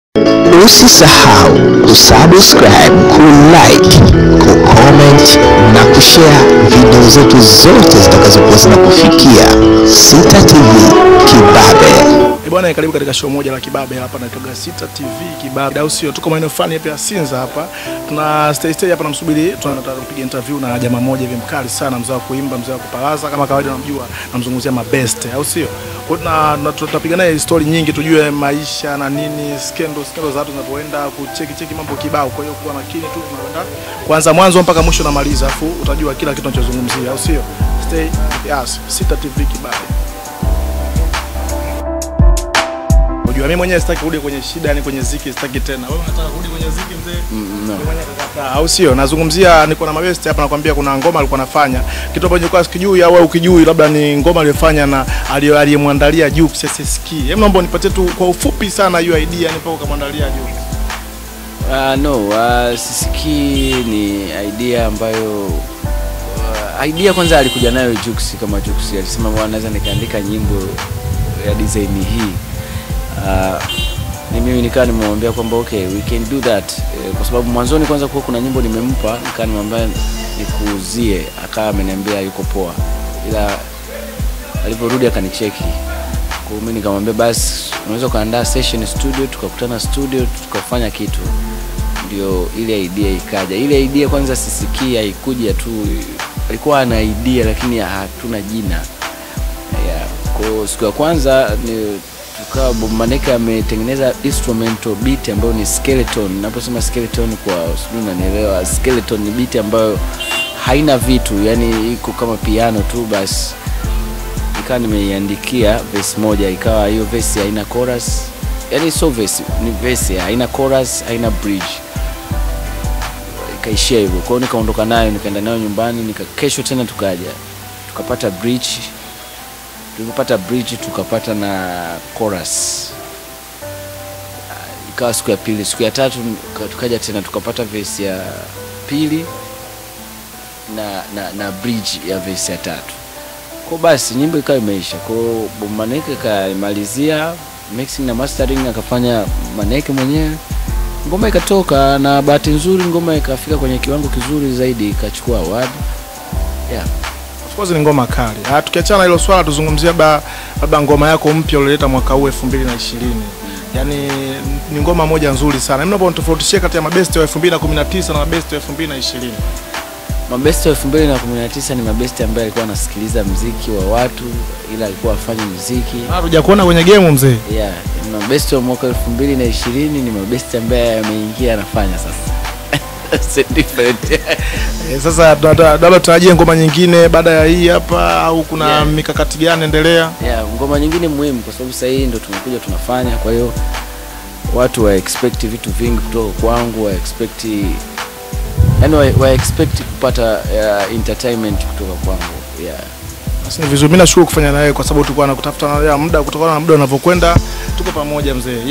Usisahau kusubscribe, kulike, kucomment na kushare video zetu zote zitakazokuwa zinakufikia Sita TV Kibabe. Eh, Bwana karibu katika show moja la Kibabe hapa naitoka Sita TV Kibabe, au sio? Tuko maeneo fulani hapa ya Sinza hapa. Tuna stay stay hapa namsubiri, tunataka kupiga interview na jamaa mmoja hivi mkali sana, mzee wa kuimba, mzee wa kupalaza kama kawaida, unamjua, namzungumzia Mabeste, au sio? Kwa hiyo na na tutapiga naye story nyingi, tujue maisha na nini, scandal scandal za watu zinavyoenda, kucheki cheki mambo kibao. Kwa hiyo kuwa makini tu, tunakwenda kuanza mwanzo mpaka mwisho namaliza, afu utajua kila kitu tunachozungumzia, au sio? Stay yes, Sita TV Kibabe. Unajua mimi mwenyewe sitaki kurudi kwenye shida, yani kwenye ziki sitaki tena. Wewe unataka kurudi kwenye ziki mzee? Mimi mwenyewe kakataa, au sio? Nazungumzia niko na mabesti hapa nakwambia kuna ngoma alikuwa anafanya. Kitu ambacho nilikuwa sikijui au wewe ukijui labda ni ngoma aliyofanya na aliyo- aliyemwandalia Jux SSK. Hebu naomba unipatie tu kwa ufupi sana hiyo idea yani mpaka ukamwandalia Jux. Uh, no, uh, sisikii ni idea ambayo uh, idea kwanza alikuja nayo Jux kama Jux alisema bwana, naweza nikaandika nyimbo ya design hii. Uh, ni mimi nikawa nimemwambia kwamba okay we can do that eh, kwa sababu mwanzoni kwanza kuwa kuna nyimbo nimempa nikawa nimemwambia nikuuzie, akawa ameniambia yuko poa, ila alivyorudi akanicheki kwa hiyo mimi nikamwambia basi unaweza ukaandaa session studio, tukakutana studio tukafanya kitu, ndio ile idea ikaja. Ile idea kwanza sisikia haikuja tu, alikuwa ana idea lakini hatuna jina yeah. Kwa hiyo siku ya kwanza ni tukawa Bob Maneke ametengeneza instrumental beat ambayo ni skeleton. Naposema skeleton kwa sijui unanielewa, skeleton ni beat ambayo haina vitu, yani iko kama piano tu basi nikawa nimeiandikia verse moja, ikawa hiyo verse haina chorus, yani sio verse, ni verse haina chorus, haina bridge, ikaishia hivyo. Kwa hiyo nikaondoka nayo, nikaenda nayo nyumbani, nika kesho tena tukaja tukapata bridge. Tulipopata bridge tukapata na chorus, Ah, ikawa siku ya pili. Siku ya tatu nika- tukaja tena tukapata verse ya pili na, na, na bridge ya verse ya tatu kwa basi nyimbo ikawa imeisha. Kwa hiyo Bob Maneke kaimalizia mixing na mastering akafanya Maneke mwenyewe, ngoma ikatoka, na bahati nzuri ngoma ikafika kwenye kiwango kizuri zaidi, ikachukua award yeah. Of course ni ngoma kali. Ah, tukiachana hilo swala tuzungumzie labda labda ngoma yako mpya ulioleta mwaka huu 2020. Yaani ni ngoma moja nzuri sana. Mimi naomba unitofautishie kati ya mabesti wa 2019 na mabesti wa 2020. Mabesti wa 2019 ni mabesti ambaye alikuwa anasikiliza mziki wa watu, ila alikuwa afanye muziki Ah, hujakuona kwenye game mzee. yeah. Mabesti wa mwaka 2020 ni mabesti ambaye ameingia anafanya sasa It's different. Eh, sasa labda labda tutarajie ngoma nyingine baada ya hii hapa au kuna Yeah. mikakati gani endelea? yeah, ngoma nyingine muhimu kwa sababu sasa hii ndo tumekuja tunafanya, kwa hiyo watu wa expect vitu vingi kutoka kwangu, wa expect yani wa, wa expect kupata uh, entertainment kutoka kwangu yeah. Basi ni vizuri. Mimi nashukuru kufanya na wewe kwa sababu tulikuwa nakutafuta na muda kutokana na muda unavyokwenda. Tuko pamoja mzee.